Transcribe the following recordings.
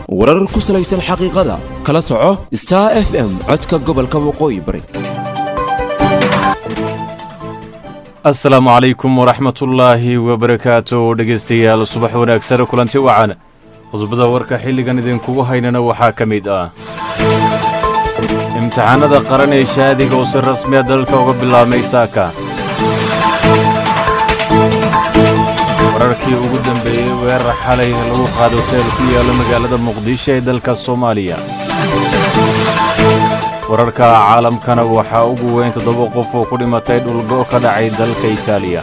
warar ku salaysan xaqiiqada kala soco star f m codka gobolka waqooyi bari asalaamu calaykum waraxmatullaahi wabarakaatu dhegaystayaal subax wanaagsan kulanti wacan qodobada warka xilligan idinkugu haynana waxaa ka mid ah imtixaanada qaran ee shaadiga oo si rasmiya dalka uga bilaabmay saaka wararkii ugu dambeeyey weerar xalay lagu qaado hoteel ku yaalla magaalada muqdisho ee dalka soomaaliya wararka caalamkana waxaa ugu weyn toddoba qof oo ku dhimatay dhulgo ka dhacay dalka itaaliya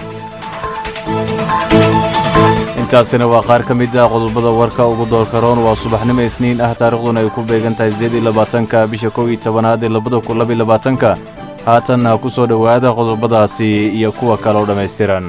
intaasina waa qaar ka mid ah qodobada warka ugu doorka roon waa subaxnimo isniin ah taarikhduna ay ku beegan tahay sideed iyo labaatanka bisha kow iyo tobanaad ee labada kun laba iyo labaatanka haatanna ku soo dhowaada qodobadaasi iyo kuwa kale oo dhammaystiran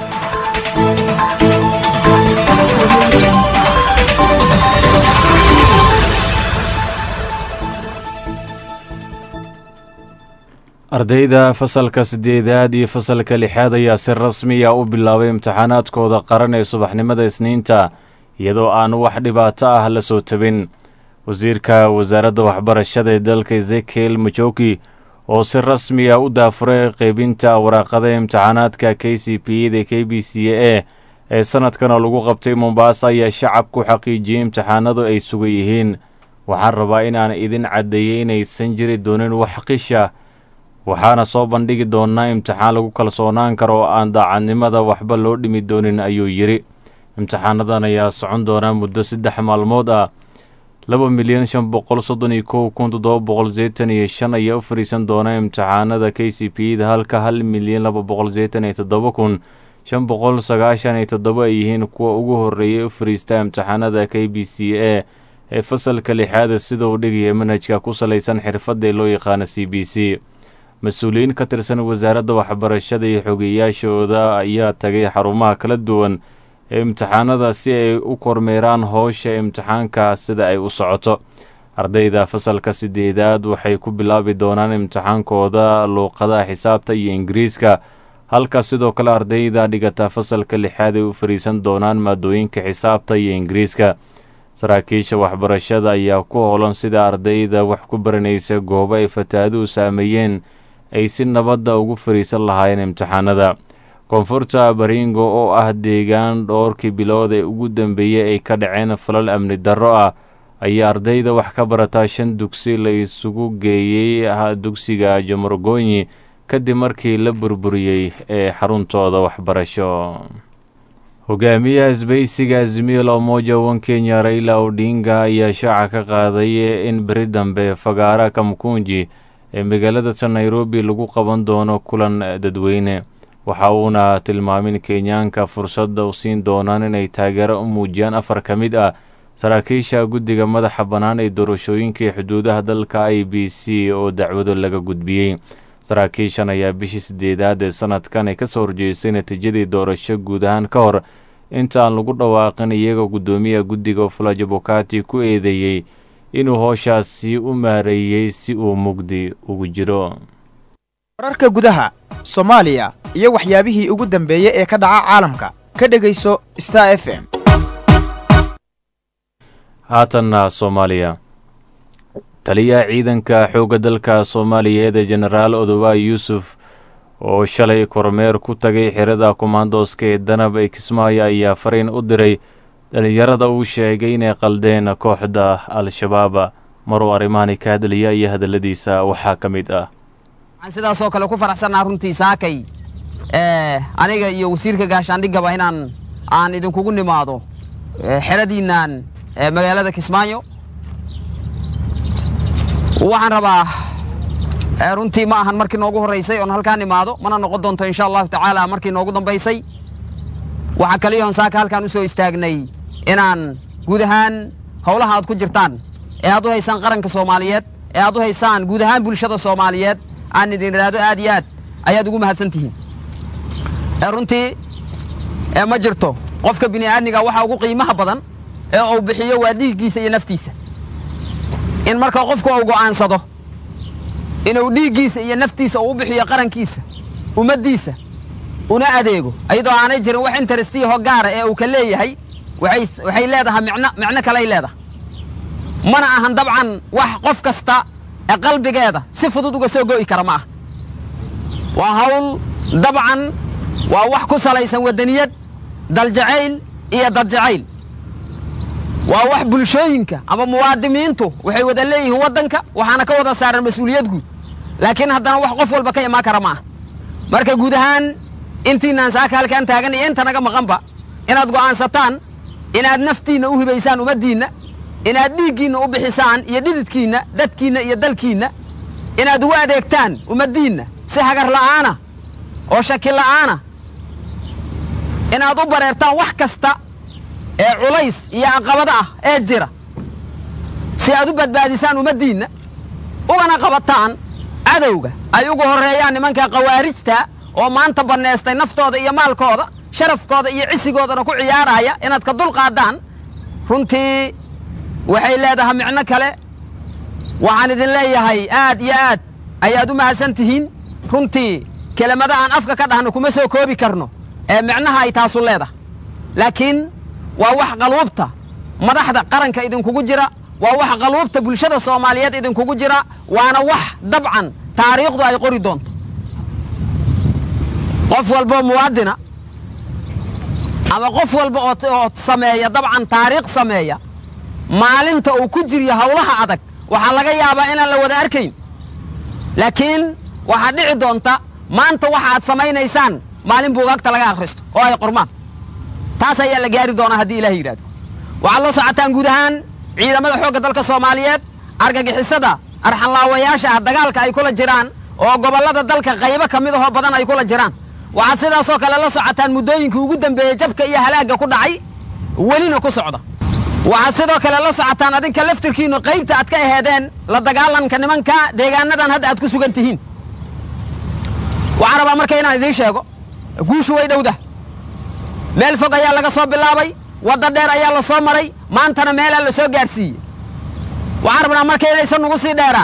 ardayda fasalka siddeedaad iyo fasalka lixaad ayaa si rasmiya u bilaabay imtixaanaadkooda qaran ee subaxnimada isniinta iyadoo aan wax dhibaato ah la soo tabin wasiirka wasaaradda waxbarashada ee dalka ezekiel majoki oo si rasmiya u daafuray qaybinta waraaqada imtixaanaadka k c p da k b c a ee sanadkan oo lagu qabtay mombaasa ayaa shacabku xaqiijiyey imtixaanadu ay sugan yihiin waxaan rabaa in aan idin caddeeyey inaysan jiri doonin wax qisha waxaana soo bandhigi doonnaa imtixaan lagu kalsoonaan karo oo aan daacadnimada waxba loo dhimi doonin ayuu yidhi imtixaanadan ayaa socon doonaa muddo saddex maalmood ah laba milyan shan boqol soddon iyo kow kun toddoba boqol seetan iyo shan ayaa u fariisan doona imtixaanada k c p da halka hal milyan laba boqol seetan iyo toddoba kun shan boqol sagaashan iyo toddoba ay yihiin kuwa ugu horreeyay u fariista imtixaanada k b c a ee fasalka lixaada sida uu dhigaya manhajka ku salaysan xirfadda ee loo yaqaano c b c mas-uuliyiin ka tirsan wasaaradda waxbarashada iyo xogeyaashooda ayaa tagay xarumaha kala duwan ee imtixaanada si ay u kormeeraan howsha imtixaanka sida ay u socoto ardayda fasalka sideedaad waxay ku bilaabi doonaan imtixaankooda luuqadaha xisaabta iyo ingiriiska halka sidoo kale ardayda dhigata fasalka lixaad ay u fariisan doonaan maadooyinka xisaabta iyo ingiriiska saraakiisha waxbarashada ayaa ku howlan sida ardayda wax ku baranaysa goobo ay fataaduhu saameeyeen ay si nabadda ugu fariisan lahaayeen imtixaanada koonfurta baringo oo ah deegaan dhowrkii bilood ee ugu dambeeyey ay ka dhaceen falal amni darro ah ayaa ardayda wax ka barataa shan dugsi la isugu geeyey dugsiga jomorgonyi kadib markii la burburiyey ee xaruntooda waxbarasho hogaamiyaha isbaysiga azimio la umoja wan kenya raila odinga ayaa shaaca ka qaaday in beri dambe fagaara kamkunji ee magaalada ta nairobi lagu qaban doono kulan dadweyne waxa uuna tilmaamin kenyaanka fursadda u siin doonaan inay taageero u muujiyaan afar ka mid ah saraakiisha guddiga madaxa bannaan ee doorashooyinkai xuduudaha dalka i b c oo dacwado laga gudbiyey saraakiishan ayaa bishii sideedaad ee sanadkan ay ka soo horjeestay natiijadii doorasho guud ahaan ka hor intaan lagu dhawaaqin iyagoo guddoomiyaha guddiga fulajo bokati ku eedeeyey inuu hooshaasi u maareeyey si uu mugdi ugu jiro wararka gudaha soomaaliya iyo waxyaabihii ugu dambeeyey ee ka dhaca caalamka ka dhegayso star f m haatanna soomaaliya taliyaha ciidanka xoogga dalka soomaaliyeed ee jenaraal odowaay yuusuf oo shalay kormeer ku tagay xirada kommandoska ee danab ee kismaayo ayaa fariin u diray dhalinyarada uu sheegay inay qaldeen kooxda al-shabaab maruu arrimahani ka hadlaya iyo hadalladiisa waxaa ka mid ah waxaan sidaasoo kale ku faraxsannaa runtii saakay aniga iyo wasiirka gaashaandhigaba inaan aan idinkugu nimaado xeradiinnan magaalada kismaayo waxaan rabaa runtii ma ahan markii noogu horraysay oon halkaan imaado mana noqon doonto insha allahu tacaala markii noogu dambaysay waxaa kaliyahoon saaka halkaan u soo istaagnay inaan guud ahaan howlaha aad ku jirtaan ee aad u haysaan qaranka soomaaliyeed ee aad u haysaan guud ahaan bulshada soomaaliyeed aan idin idhaahdo aad iyo aad ayaad ugu mahadsan tihiin runtii ma jirto qofka bini'aadmiga waxa ugu qiimaha badan ee uu bixiyo waa dhiiggiisa iyo naftiisa in marka qofku uu go'aansado inuu dhiiggiisa iyo naftiisa uu u bixiyo qarankiisa ummaddiisa una adeego ayadoo aanay jirin wax interestiyaho gaara ee uu ka leeyahay waxay waxay leedahay micno micno kaley leedahay mana ahan dabcan wax qof kasta ee qalbigeeda si fudud uga soo go'i kara ma ah waa hawl dabcan waa wax ku salaysan waddaniyad daljacayl iyo dadjacayl waa wax bulshooyinka ama muwaadimiintu waxay wada leeyihiin waddanka waxaana ka wada saaran mas-uuliyad guud laakiin haddana wax qof walba ka imaan kara ma ah marka guud ahaan intiinaan saaka halkaan taagan iyo inta naga maqanba inaad go'aansataan inaad naftiinna u hibaysaan ummaddiinna inaad dhiiggiinna u bixisaan iyo dhididkiinna dadkiinna iyo dalkiinna inaad ugu adeegtaan ummaddiinna si hagar la'aana oo shaki la'aana inaad u bareertaan wax kasta ee culays iyo caqabado ah ee jira si aad u badbaadisaan ummaddiinna ugana qabataan cadowga ay ugu horreeyaan nimanka khawaarijta oo maanta bannaystay naftooda iyo maalkooda sharafkooda iyo cisigoodana ku ciyaaraya inaad ka dulqaaddaan runtii waxay leedahay micno kale waxaan idin leeyahay aad iyo aad ayaad u mahadsan tihiin runtii kelimada aan afka ka dhahno kuma soo koobi karno ee micnaha ay taasu leedahay laakiin waa wax qaluubta madaxda qaranka idinkugu jira waa wax qaluubta bulshada soomaaliyeed idinkugu jira waana wax dabcan taariikhdu ay qori doonto qof walboo muwaadina ama qof walba oo sameeya dabcan taariikh sameeya maalinta uu ku jiryo hawlaha adag waxaa laga yaabaa inaan la wada arkayn laakiin waxaad dhici doonta maanta waxa aad samaynaysaan maalin buugaagta laga akhristo oo ay qormaan taas ayaa la gaari doonaa haddii ilaah yidhahdo waxaad la socotaan guud ahaan ciidamada xoogga dalka soomaaliyeed argagixisada arxanlaawayaasha ah dagaalka ay kula jiraan oo gobollada dalka qaybo ka mid ahoo badan ay kula jiraan waxaad sidaasoo kale la socotaan muddooyinkii ugu dambeeyey jabka iyo halaagga ku dhacay welina ku socda waxaad sidoo kale la socotaan adinka laftirkiinnu qaybta aad ka aheedeen la dagaalanka nimanka deegaanadan hadda aad ku sugan tihiin waxaan rabaa marka inaan idiin sheego guushu way dhowda meel fog ayaa laga soo bilaabay wadda dheer ayaa la soo maray maantana meelaa la soo gaadhsiiyey waxaan rabnaa marka inaysan nugu sii dheeraan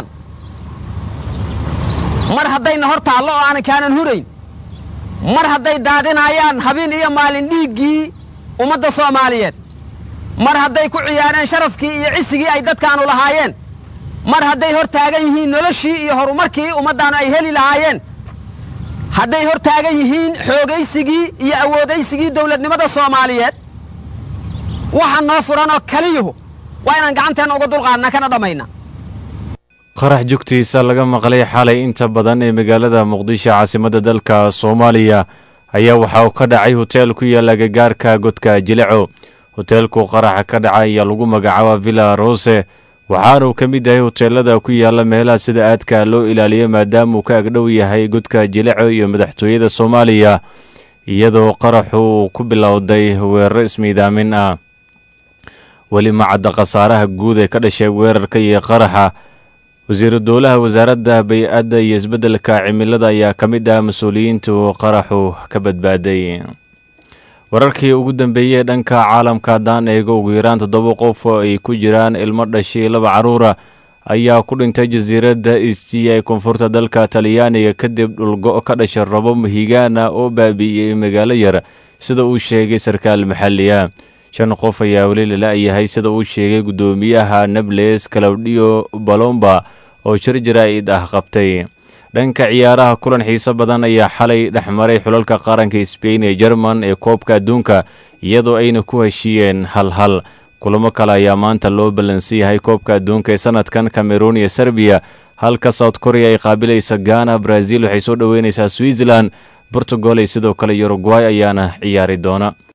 mar haddayna hor taallo oo aanan kaanan hurayn mar hadday daadinayaan habeen iyo maalin dhiiggii ummadda soomaaliyeed mar hadday ku ciyaareen sharafkii iyo cisigii ay dadkaanu lahaayeen mar hadday hor taagan yihiin noloshii iyo horumarkii ummaddaanu ay heli lahaayeen hadday hor taagan yihiin xoogaysigii iyo awoodaysigii dawladnimada soomaaliyeed waxa noo furanoo kaliyuhu waa inaan gacanteenna uga dulqaadna kana dhammayna qarax jugtiisa laga maqlay xalay inta badan ee magaalada muqdisho caasimadda dalka soomaaliya ayaa waxa uu ka dhacay hoteel ku yaalla agagaarka godka jileco hoteelku qaraxa ka dhaca ayaa lagu magacaaba villa rose waxaanuu ka mid yahay hoteelada ku yaalla meelaha sida aadka loo ilaaliyo maadaamauu ka agdhow yahay godka jileco iyo madaxtooyada soomaaliya iyadoo qaraxu uu ku bilowday weeraro ismiidaamin ah weli ma cadda khasaaraha guud ee ka dhashay weerarka iyo qaraxa wasiiru dowlaha wasaaradda bay-adda iyo isbeddelka cimilada ayaa ka mid ah mas-uuliyiintu qaraxu ka badbaaday wararkii ugu dambeeyey dhanka caalamka haddaan eego ugu yaraan toddoba qof oo ay ku jiraan ilmo dhashay laba carruura ayaa ku dhintay jasiiradda istiya ee koonfurta dalka talyaaniga kadib dhulgo ka dhashay robo mahigaana oo baabi'iyey magaalo yar sida uu sheegay sarkaal maxalli ah shan qof ayaa weli lala-yahay sida uu sheegay guddoomiyaha nables calawdiyo balomba oo shir jaraa'id ah qabtay dhanka ciyaaraha kulan xiiso badan ayaa xalay dhex maray xulalka qaranka sbain ee jerman ee koobka adduunka iyadoo ayna ku heshiiyeen hal hal kulamo kale ayaa maanta loo ballansan yahay koobka adduunka ee sanadkan cameroon iyo serbiya halka south korea ay qaabilaysa ghana brazil waxay soo dhoweynaysaa switzerland portugal iyo sidoo kale uruguay ayaana ciyaari doona